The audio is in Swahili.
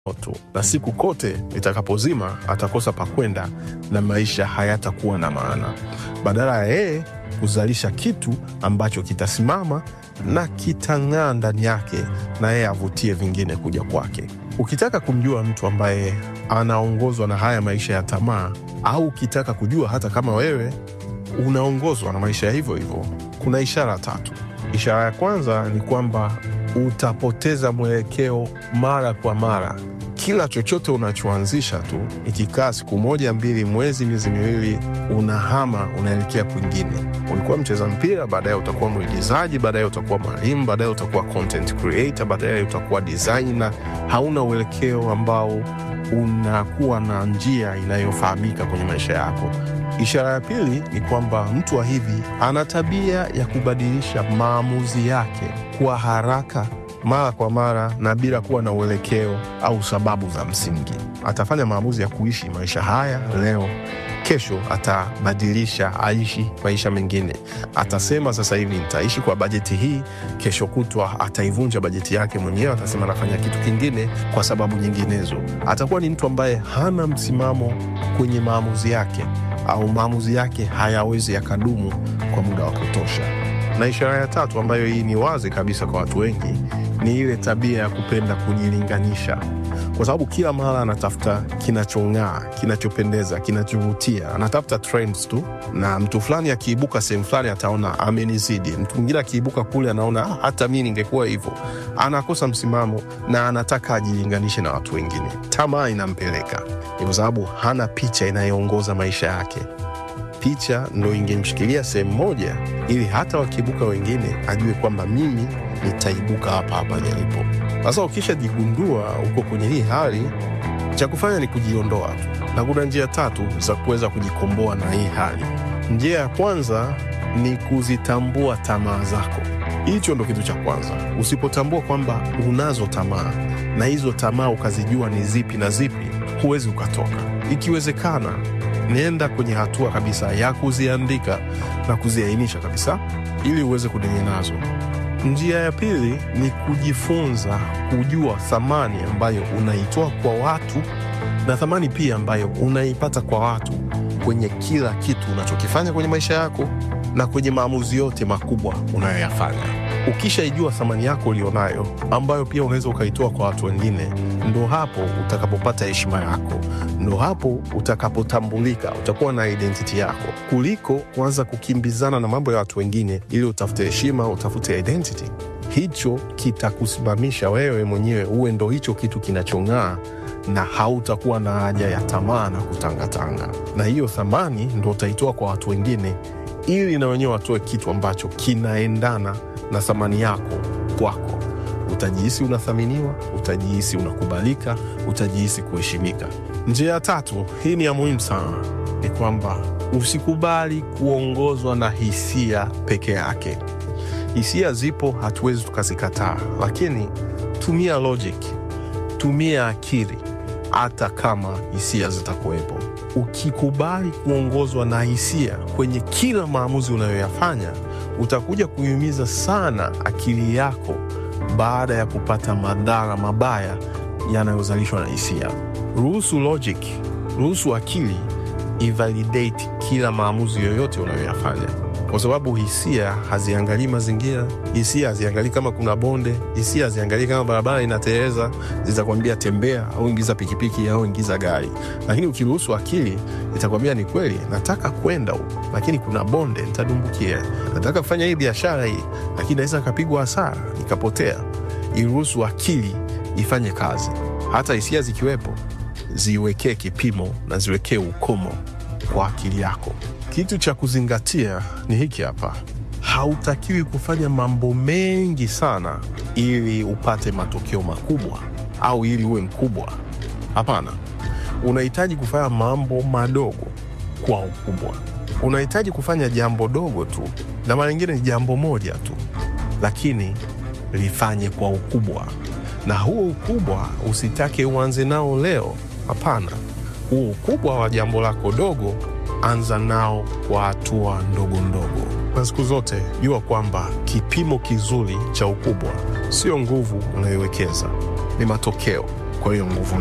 moto, na siku kote itakapozima atakosa pakwenda na maisha hayatakuwa na maana, badala ya yeye kuzalisha kitu ambacho kitasimama na kitang'aa ndani yake na yeye avutie vingine kuja kwake. Ukitaka kumjua mtu ambaye anaongozwa na haya maisha ya tamaa, au ukitaka kujua hata kama wewe unaongozwa na maisha ya hivyo hivyo, kuna ishara tatu. Ishara ya kwanza ni kwamba utapoteza mwelekeo mara kwa mara. Kila chochote unachoanzisha tu, ikikaa siku moja, mbili, mwezi, miezi miwili, unahama unaelekea kwingine. Ulikuwa mcheza mpira, baadaye utakuwa mwigizaji, baadaye utakuwa mwalimu, baadaye utakuwa content creator, baadaye utakuwa designer. Hauna uelekeo ambao unakuwa na njia inayofahamika kwenye maisha yako. Ishara ya pili ni kwamba mtu wa hivi ana tabia ya kubadilisha maamuzi yake kwa haraka mara kwa mara na bila kuwa na uelekeo au sababu za msingi. Atafanya maamuzi ya kuishi maisha haya leo, kesho atabadilisha aishi maisha mengine. Atasema sasa hivi nitaishi kwa bajeti hii, kesho kutwa ataivunja bajeti yake mwenyewe, atasema anafanya kitu kingine kwa sababu nyinginezo. Atakuwa ni mtu ambaye hana msimamo kwenye maamuzi yake au maamuzi yake hayawezi yakadumu kwa muda wa kutosha. Na ishara ya tatu ambayo hii ni wazi kabisa kwa watu wengi ni ile tabia ya kupenda kujilinganisha, kwa sababu kila mara anatafuta kinachong'aa, kinachopendeza, kinachovutia, anatafuta trends tu, na mtu fulani akiibuka sehemu fulani ataona amenizidi, mtu mwingine akiibuka kule anaona "Ah, hata mi ningekuwa hivyo. Anakosa msimamo na anataka ajilinganishe na watu wengine. Tamaa inampeleka ni kwa sababu hana picha inayoongoza maisha yake. Picha ndo ingemshikilia sehemu moja, ili hata wakiibuka wengine ajue kwamba mimi nitaibuka hapa hapa nilipo. Sasa ukishajigundua uko kwenye hii hali, cha kufanya ni kujiondoa tu, na kuna njia tatu za kuweza kujikomboa na hii hali. Njia ya kwanza ni kuzitambua tamaa zako. Hicho ndo kitu cha kwanza. Usipotambua kwamba unazo tamaa na hizo tamaa ukazijua ni zipi na zipi, huwezi ukatoka. Ikiwezekana, nenda kwenye hatua kabisa ya kuziandika na kuziainisha kabisa, ili uweze kudili nazo. Njia ya pili ni kujifunza kujua thamani ambayo unaitoa kwa watu na thamani pia ambayo unaipata kwa watu kwenye kila kitu unachokifanya kwenye maisha yako na kwenye maamuzi yote makubwa unayoyafanya. Ukishaijua thamani yako ulionayo, ambayo pia unaweza ukaitoa kwa watu wengine, ndo hapo utakapopata heshima yako, ndo hapo utakapotambulika, utakuwa na identity yako, kuliko kuanza kukimbizana na mambo ya watu wengine ili utafute heshima, utafute identity. Hicho kitakusimamisha wewe mwenyewe uwe ndo hicho kitu kinachong'aa na hautakuwa na haja ya tamaa na kutangatanga, na hiyo thamani ndo utaitoa kwa watu wengine ili na wenyewe watoe kitu ambacho kinaendana na thamani yako kwako. Utajihisi unathaminiwa, utajihisi unakubalika, utajihisi kuheshimika. Njia ya tatu, hii ni ya muhimu sana, ni kwamba usikubali kuongozwa na hisia peke yake. Hisia zipo, hatuwezi tukazikataa, lakini tumia logic, tumia akili, hata kama hisia zitakuwepo. Ukikubali kuongozwa na hisia kwenye kila maamuzi unayoyafanya, utakuja kuiumiza sana akili yako baada ya kupata madhara mabaya yanayozalishwa na hisia. Ruhusu logic, ruhusu akili ivalidate kila maamuzi yoyote unayoyafanya, kwa sababu hisia haziangalii mazingira, hisia haziangalii kama kuna bonde, hisia haziangalii kama barabara inateleza. Zitakwambia tembea au ingiza pikipiki au ingiza gari, lakini ukiruhusu akili itakwambia ni kweli, nataka kwenda huko, lakini kuna bonde, nitadumbukia. Nataka kufanya hii biashara hii, lakini naweza nikapigwa hasara nikapotea. Iruhusu akili ifanye kazi, hata hisia zikiwepo ziwekee kipimo na ziwekee ukomo kwa akili yako. Kitu cha kuzingatia ni hiki hapa: hautakiwi kufanya mambo mengi sana ili upate matokeo makubwa au ili uwe mkubwa. Hapana, unahitaji kufanya mambo madogo kwa ukubwa. Unahitaji kufanya jambo dogo tu, na mara nyingine ni jambo moja tu, lakini lifanye kwa ukubwa, na huo ukubwa usitake uanze nao leo. Hapana, huo ukubwa wa jambo lako dogo anza nao kwa hatua ndogo ndogo, na siku zote jua kwamba kipimo kizuri cha ukubwa sio nguvu unayowekeza, ni matokeo. kwa hiyo nguvu